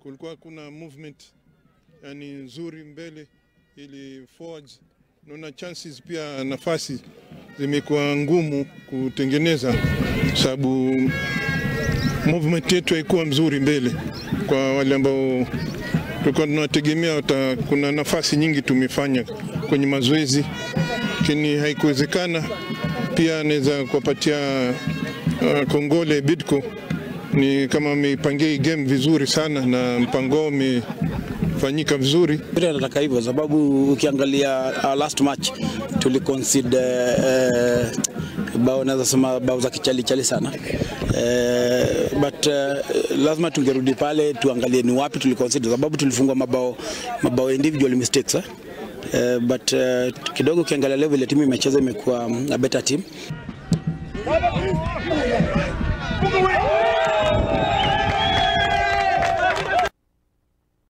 kulikuwa kuna movement yani nzuri mbele ili forwards. Naona chances pia nafasi zimekuwa ngumu kutengeneza, sababu movement yetu haikuwa mzuri mbele kwa wale ambao tulikuwa tunawategemea. wata- Kuna nafasi nyingi tumefanya kwenye mazoezi, lakini haikuwezekana. Pia naweza kuwapatia uh, kongole Bidco ni kama ameipangia hii game vizuri sana na mpango wao umefanyika vizuri. Mpira nataka hivyo sababu ukiangalia uh, last match tuli concede uh, bao naweza sema bao za kichali chali sana uh, but uh, lazima tungerudi pale tuangalie ni wapi tuli concede sababu tulifungwa mabao mabao individual mistakes eh? Uh, but uh, kidogo ukiangalia leo vile timu imecheza imekuwa um, a better team